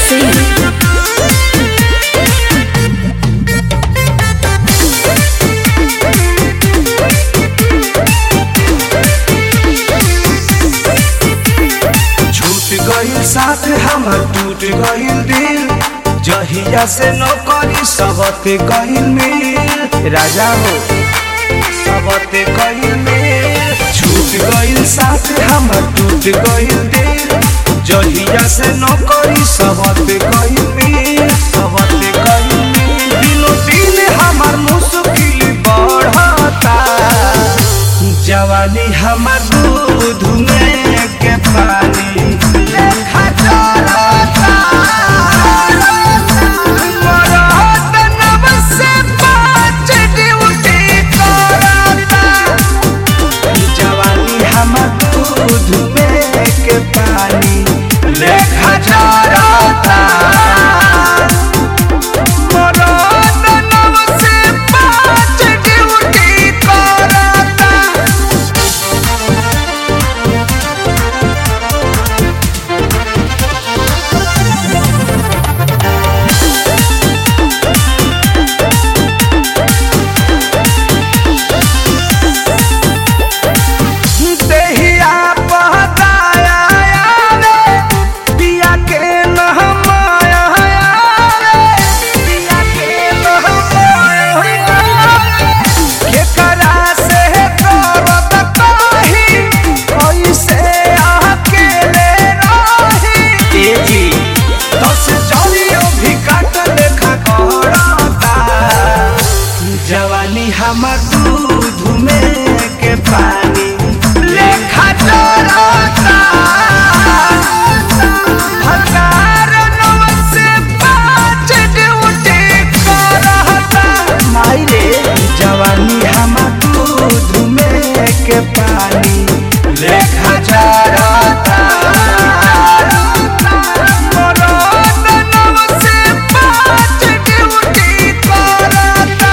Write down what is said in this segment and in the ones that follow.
Singh. छूट गईल साथ हमर टूट गईल दिल जहिया से नौकरी सबते कईल मिल राजा हो सबते कईल मिल छूट गईल साथ हमर टूट गईल दिल जहिया से नौकरी सबते कईल मिल सबते कईल मिल दिनो दिन हमर मुश्किल बढ़ता जवानी हमर दूध में के पानी लेखा चलता मरद नब से पाँच ड्यूटी करता जवानी हमर दूध में के पानी लेखा चलता मरद नब से पाँच ड्यूटी करता देहिया पहताया रे पिया के नहमाया रे पिया के नहमाया रे केकरा से करत कही कैसे अकेले रही ए जी दस जलियो भी काट लेखा करता जवानी हमर दूध में के पानी लेखा चलता हजार नौ से पाँच ड्यूटी करता माई रे जवानी हमर दूध में के पानी लेखा चलता मरद नौ से पाँच ड्यूटी करता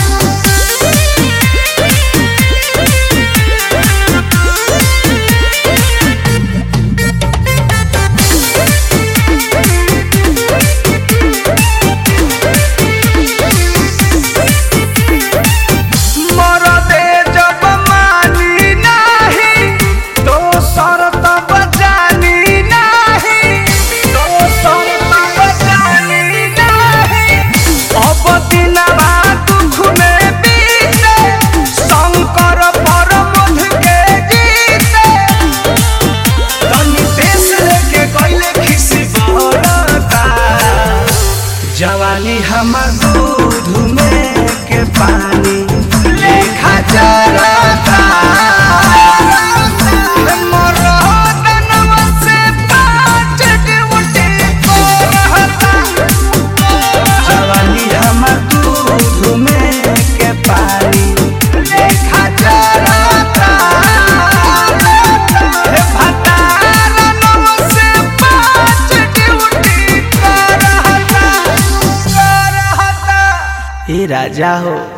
मरदे जब मानी नाही तो शरत बजानी नाही तो शरत बजानी नाही अब दिनवा दुख में बीते शंकर परमध के जीते तनी देश लेके गइले खिसी बरता जवानी हमर दूध में के पानी लेखा चलता मरद नव से पाँच ड्यूटी करता जवानी हमर दूध में के पानी लेखा चलता हे भतार नव से पाँच ड्यूटी करता करता ए राजा हो